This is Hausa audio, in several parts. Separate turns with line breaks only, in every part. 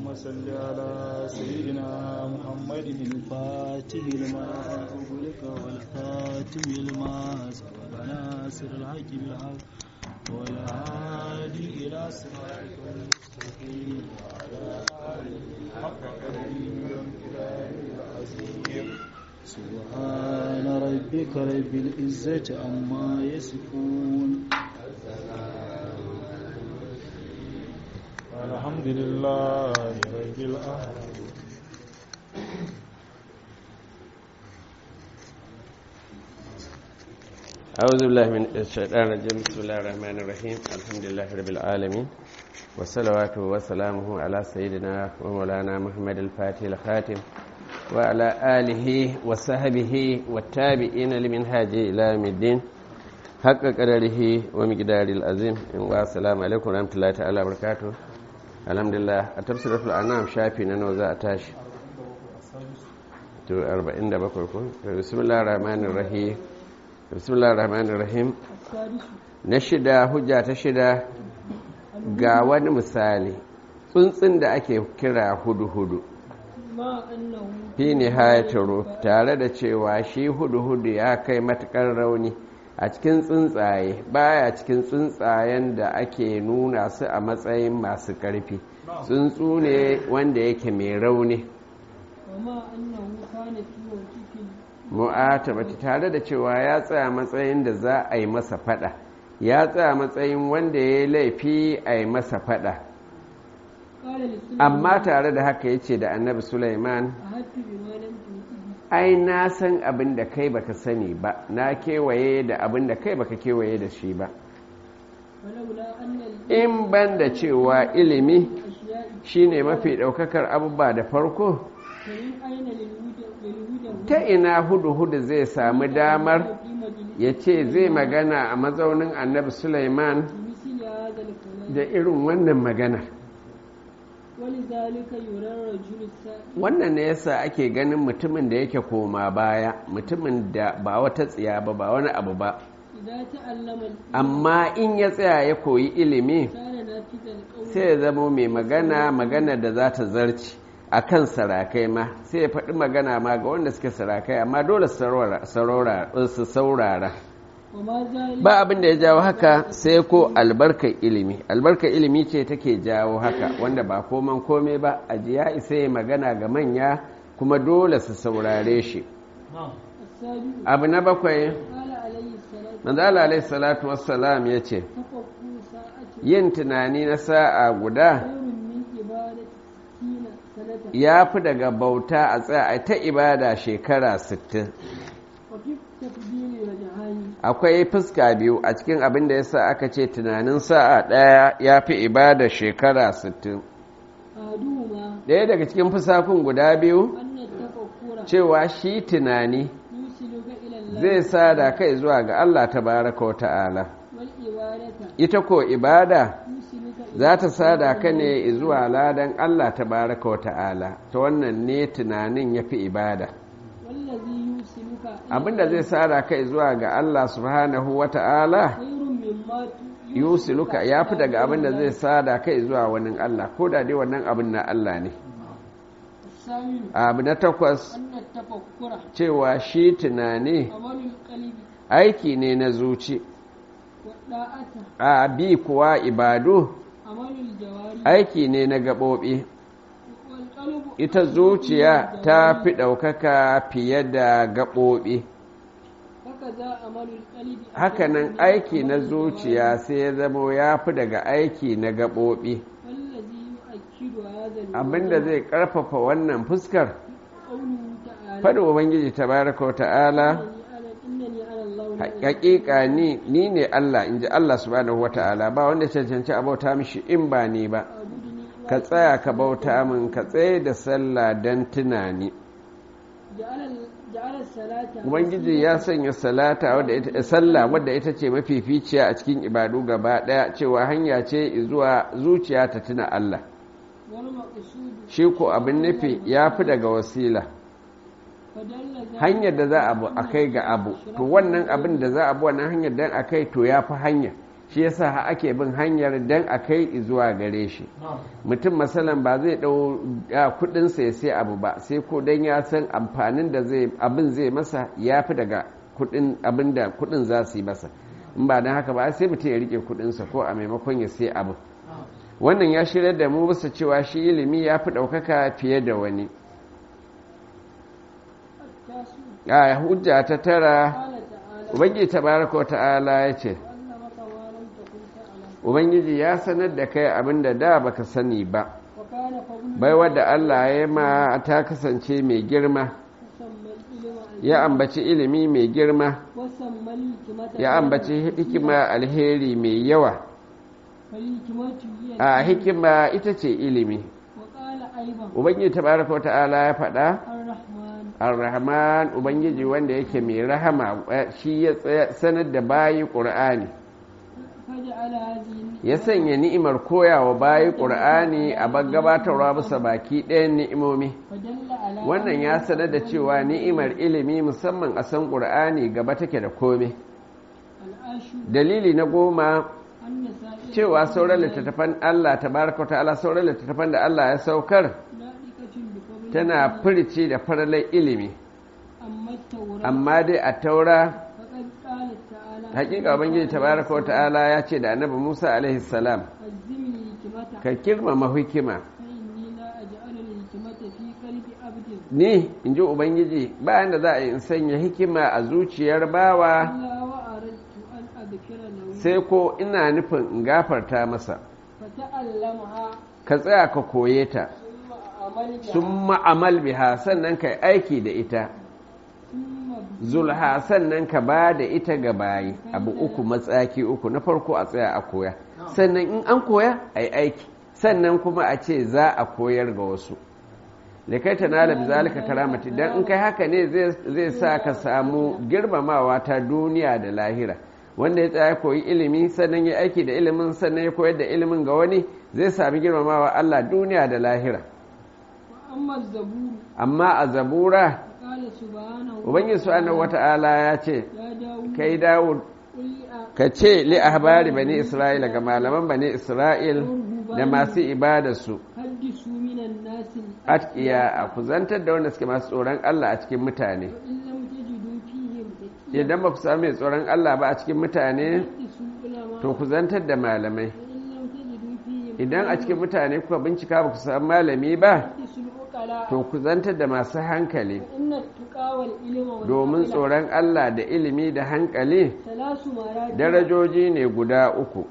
اللهم صل على سيدنا محمد الفاتح لما أغلق والخاتم لما سبق ناصر الحق بالحق والهادي إلى صراطك المستقيم وعلى آله حق قدره وامتداد العظيم سبحان ربك رب العزة عما يصفون الحمد لله رب العالمين
أعوذ بالله من الشيطان الرجيم بسم الله الرحمن الرحيم الحمد لله رب العالمين والصلوات وسلامه على سيدنا ومولانا محمد الفاتح الخاتم وعلى آله وصحبه والتابعين لمنهاج إلى يوم الدين حق قدره ومقدار العظيم والسلام عليكم ورحمة الله تعالى وبركاته الحمد لله التفسير في الأنام شافي ننوزا أتاش to 47 ko bismillahir rahmanir rahim bismillahir rahmanir rahim na shida hujja ta shida ga wani misali tsuntsun da ake kira hudu-hudu fi nihayatar tare da cewa shi hudu-hudu ya kai matukar rauni a cikin tsuntsaye baya cikin tsuntsayen da ake nuna su a matsayin masu ƙarfi tsuntsu ne wanda yake mai rauni mu'atabati tare da cewa ya tsaya matsayin da za a yi masa fada ya tsaya matsayin wanda ya yi laifi a yi masa fada amma tare da haka ya ce da annabi Sulaiman ai na san abin da kai baka sani ba na kewaye da abin da kai baka kewaye da shi ba in ban da cewa ilimi shine mafi ɗaukakar abubuwa da farko ta ina hudu-hudu zai sami damar ya ce zai magana a mazaunin annabi Sulaiman da irin wannan maganar wannan ne yasa ake ganin mutumin da yake koma baya mutumin da ba wata tsiya ba ba wani abu ba amma in ya tsaya ya koyi ilimi sai ya zama mai magana magana da za ta zarci a kan sarakai ma sai ya faɗi magana ma ga wanda suke sarakai amma dole su saurara ba abin da ya jawo haka sai ko albarkar ilimi albarkar ilimi ce take jawo haka wanda ba koman kome ba a ya isa ya magana ga manya kuma dole su saurare shi abu na bakwai manzala alaihi salatu wassalam ya ce yin tunani na sa'a guda ya fi daga bauta a tsaya ta ibada shekara 60 akwai fuska biyu a cikin abin da ya sa aka ce tunanin sa'a ɗaya ya fi ibada shekara 60 ɗaya daga cikin fusakun guda biyu cewa shi tunani zai sa da kai zuwa ga Allah ta baraka wa ta'ala ita ko ibada za ta sada ka ne zuwa ladan Allah ta baraka wa ta'ala ta wannan ne tunanin ya fi ibada abinda zai sada ka zuwa ga Allah subhanahu wa ta'ala yusiluka ya fi daga abinda zai sada ka zuwa wani Allah ko da dai wannan abin na Allah ne abu na takwas cewa shi tunani aiki ne na zuci a bi kuwa ibadu aiki ne na gaɓoɓi ita zuciya ta fi ɗaukaka fiye da gaɓoɓi hakanan aiki na zuciya sai ya zamo ya fi daga aiki na gaɓoɓi abinda zai ƙarfafa wannan fuskar faɗi ubangiji tabaraka wa ta'ala hakika ni ni ne Allah in ji Allah subhanahu wata'ala ba wanda cancanci a bauta mishi in ba ni ba ka tsaya ka bauta min ka tsaye da sallah don tunani ubangiji ya sanya salata wadda ita sallah wadda ita ce mafificiya a cikin ibadu gaba daya cewa hanya ce zuwa zuciya ta tuna Allah shi ko abin nufi ya fi daga wasila hanyar da za a bu a kai ga abu to wannan abin da za a bu wannan hanyar dan a kai to ya fi hanya shi yasa ake bin hanyar dan a kai zuwa gare shi mutum masalan ba zai dau kudin sa ya sai abu ba sai ko dan ya san amfanin da zai abin zai masa ya fi daga kudin abin da kudin za su yi masa in ba dan haka ba sai mutum ya rike kudin sa ko a maimakon ya sai abu wannan ya shirya da mu bisa cewa shi ilimi ya fi ɗaukaka fiye da wani a hujja ta tara ubangiji tabaraka wa ta'ala ya ce ubangiji ya sanar da kai abin da da baka sani ba bai wadda allah ya ma ta kasance mai girma ya ambaci ilimi mai girma ya ambaci hikima alheri mai yawa a hikima ita ce ilimi ubangiji tabaraka wa ta'ala ya faɗa ar-rahman ubangiji wanda yake mai rahama shi ya sanar da bayi ƙur'ani ya sanya ni'imar koyawa bayi ƙur'ani a gabatarwa bisa baki ɗayan ni'imomi wannan ya sanar da cewa ni'imar ilimi musamman a san ƙur'ani gaba take da kome dalili na goma cewa sauran littattafan Allah tabaraka ta'ala sauran littattafan da Allah ya saukar tana furici da faralai ilimi amma dai a taura hakika ubangiji tabaraka wa ta'ala ya ce da annabi Musa alaihi salam ka kirmama hikima ni in ji ubangiji bayan da za a yi in sanya hikima a zuciyar bawa sai ko ina nufin in gafarta masa ka tsaya ka koye ta sun ma'amal biha sannan ka aiki da ita zulha sannan ka ba da ita ga bayi abu uku matsaki uku na farko a tsaya a koya sannan in an koya a yi aiki sannan kuma a ce za a koyar ga wasu da kai ta nala bizalika karamati don in kai haka ne zai sa ka samu girmamawa ta duniya da lahira wanda ya tsaya koyi ilimi sannan ya aiki da ilimin sannan ya koyar da ilimin ga wani zai sami girmamawa Allah duniya da lahira amma a zabura ubangiji subhanahu wata'ala ya ce kai dawud ka ce li ahbari bani isra'ila ga malaman bani isra'il da masu ibadarsu atkiya a kuzantar da wanda suke masu tsoron Allah a cikin mutane idan ba ku sami mai tsoron Allah ba a cikin mutane to ku zantar da malamai idan a cikin mutane kuka bincika ba ku sami malami ba to ku zantar da masu hankali domin tsoron Allah da ilimi da hankali darajoji ne guda uku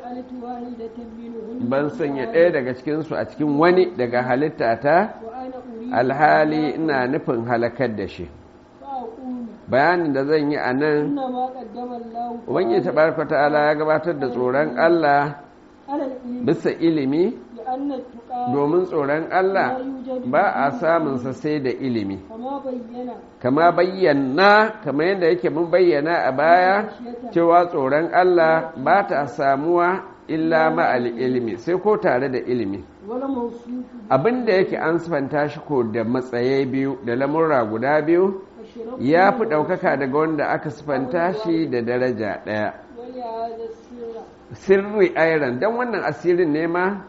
ban sanya ɗaya daga cikinsu a cikin wani daga halitta ta alhali ina nufin halakar da shi bayanin da zan yi a nan ubangiji tabaraka ta'ala ya gabatar da tsoron Allah bisa ilimi domin tsoron Allah ba a samunsa sai da ilimi kama bayyana kama yadda yake mun bayyana a baya cewa tsoron Allah ba ta samuwa illa ma'al ilimi sai ko tare da ilimi abinda yake an sifanta shi ko da matsayi biyu da lamurra guda biyu ya fi ɗaukaka daga wanda aka sifanta shi da daraja ɗaya sirri airan don wannan asirin ne ma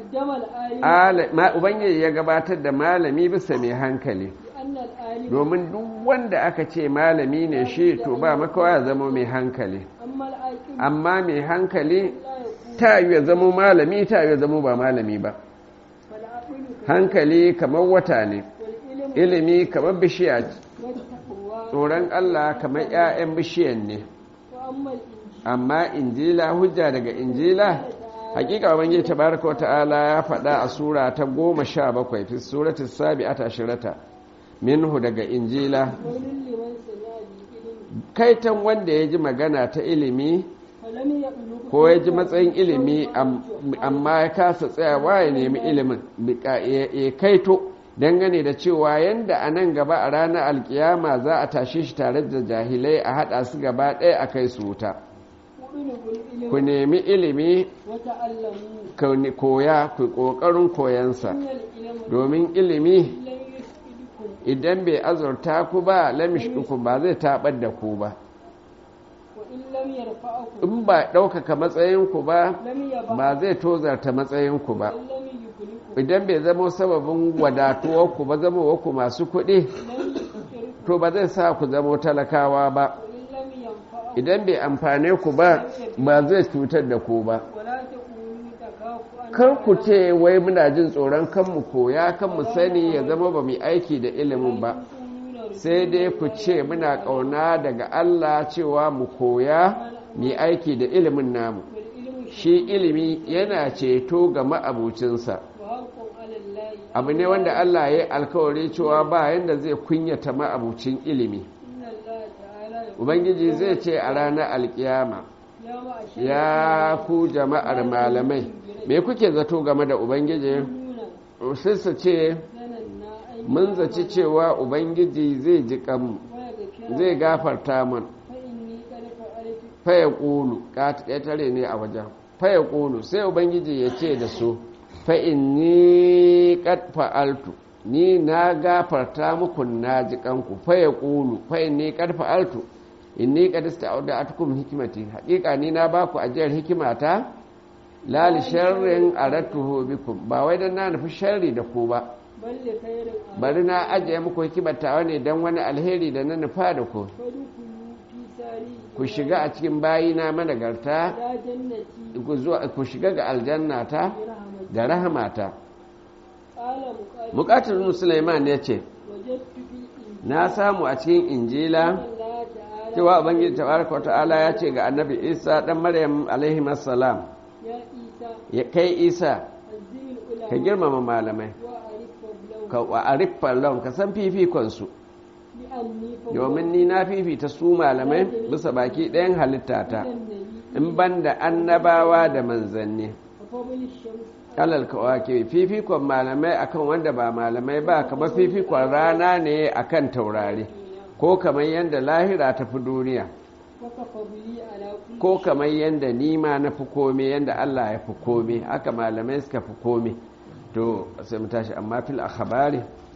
ubangiji ya gabatar da malami bisa mai hankali domin duk wanda aka ce malami ne shi to ba makawa ya zama mai hankali amma mai hankali ta yi ya zama malami ta yi ya zama ba malami ba hankali kamar wata ne ilimi kamar bishiya tsoron Allah kamar 'ya'yan bishiyan ne amma injila hujja daga injila hakika ubangiji tabaraka wa ta'ala ya faɗa a sura ta goma sha bakwai fi surati sabi'ata ashirata minhu daga injila kaitan wanda ya ji magana ta ilimi ko ya ji matsayin ilimi amma ya kasa tsayawa ya nemi ilimin ya kaito dangane da cewa yanda a nan gaba a ranar alkiyama za a tashe shi tare da jahilai a haɗa su gaba ɗaya a kai su wuta ku nemi ilimi koya ku ƙoƙarin koyansa domin ilimi idan bai azurta ku ba lamishku ba zai taɓar da ku ba
وإن لم يرفعكم
in ba ɗaukaka matsayinku ba
لم يبع
ba zai tozarta matsayinku ba
وإن لم يغنكم
idan bai zama sababin wadatuwarku ba zama waku masu kuɗi
لم يفقركم
to ba zai sa ku zama talakawa ba
وإن لم ينفعكم
idan bai amfane ku ba ba zai cutar da ku ba
ولا تقولوا تخافوا أن
kar ku ce wai muna jin tsoron kanmu koya kanmu sani ya zama ba mu aiki da ilimin ba sai dai ku ce muna ƙauna daga Allah cewa mu koya mu aiki da ilimin namu
والعلم
shi ilimi yana ceto ga ma'abucinsa
وحق على الله
abu ne wanda Allah ya yi alkawari cewa ba yanda zai kunyata ma'abucin ilimi
إن الله تعالى يقول
ubangiji zai ce a ranar alkiyama
يا معشر
ya ku jama'ar malamai me kuke zato game da ubangiji
المؤمنون
sai su ce
ظننا أن
mun zaci cewa ubangiji zai ji kanmu
ويغفر
zai gafarta mun
فإني قد فعلت
faya ƙulu ƙetare ne a wajen faya ƙulu sai ubangiji ya ce da su fa'inni ƙad fa'altu ni na gafarta muku na ji kanku faya ƙulu fa'inni ƙad fa'altu inni ƙad ista'uda atukum hikimati haƙiƙa ni na baku ajiyar hikimata lali sharrin arattuhu bikum ba wai dan na nufi sharri da ku ba
بل لخير آمن
bari na ajiye muku hikimata ne don wani alheri da na nufa da ku
فادخلوا في ساري
ku shiga a cikin bayina managarta
إلى جنتي
ku zuwa- ku shiga ga aljannata
برحمتي
da rahamata
قال مقاتل
bukatar Sulaiman ya ce
وجدت في الإنجيل
na samu a cikin injila
الله تعالى
cewa ubangiji tabaraka wa ta'ala ya ce ga annabi isa dan maryam alaihi assalam
يا عيسى
ya kai isa
عزم
ka
العلماء
girmama malamai
وأعرف فضلهم
ka wa ariffan lahum ka san fifikon su
لأني
domin ni na fifita su malamai bisa baki ɗayan halittata
النبي
in ban da annabawa da manzanni
وفضل الشمس
alal kawake fifikon malamai akan wanda ba malamai ba kamar fifikon rana ne akan taurari ko kamar yadda lahira ta fi duniya
وكفضلي على كل
ko kamar yadda nima na fi kome yadda Allah ya fi kome haka malamai suka fi kome to sai mu tashi amma fil akhbari